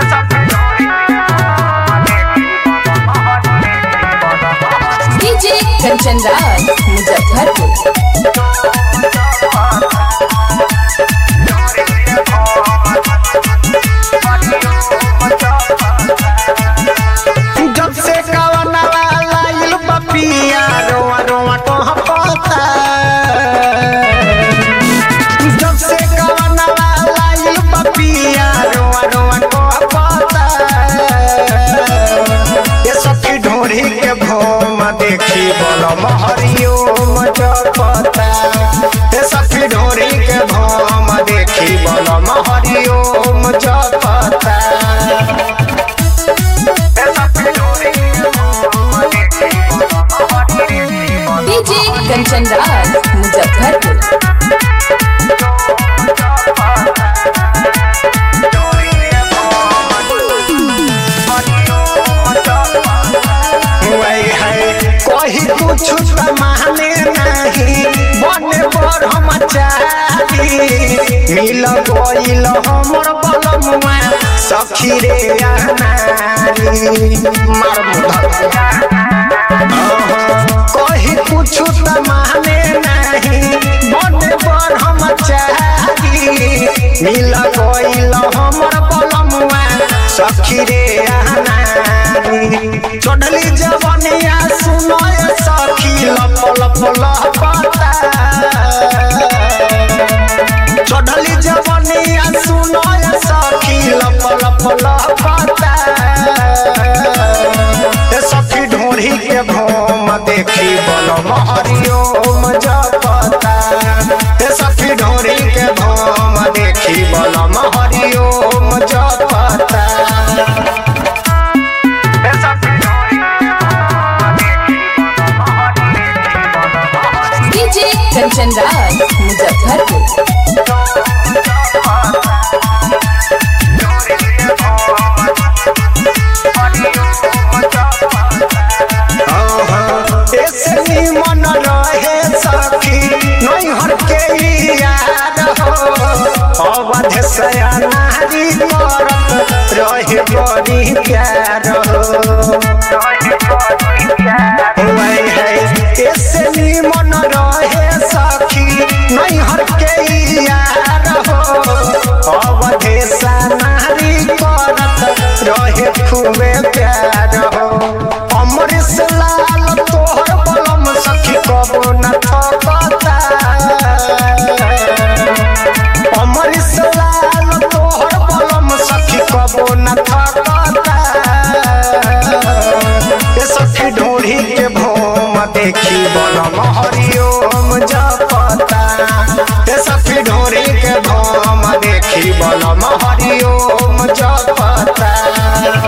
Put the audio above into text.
DJ Kanchan Raj Muzaffarpur जब से कवनवा लाइल पपिया रोआ रोआ कहाँ पता जब से कवनवा लाइल पपिया रोआ रोआ कहाँ पता ये सखी ढोरी के भोम देखी बोलो महरियो मजपता ये सखी ढोरी के भोम देखी बोलो महरियो मजपता डीजे कंचन राज मुजफ्फरपुर वही है कही कुछ त माने नहीं बने पर हम चाही मिल गइल हमर बलमुआ सखी रे अनारी मार मुधा कही कुछ त माने नहीं बने पर हम चाही मिल गइल हमर बलमुआ सखी रे अनारी चढ़ली जवनिया सुनय सखी लप लप लपता चढ़ली जवनिया सुनय सखी लप लप लपता ए सखी ढोरी के भोम देखी बल महरियो जपता ए सखी ढोरी के भोम देखी बल महरियो जपता डीजे कंचन राज मुजफ्फरपुर ऐसे निमन रहे सखी नैहर के याद हो अवध सया नारी करत रहे बड़ी प्यार हो वही है ऐसे निमन रहे सखी नैहर के यार हो अवध सा नारी करत रहे खूबे प्यार हो अमृत लाल तोहर बलम सखी कबो न थकता अमृत लाल तोहर बलम सखी कबो न थकता ए सखी ढोढ़ी के भोम देखी बलम हरिओम जपता ए सखी ढोढ़ी के भोम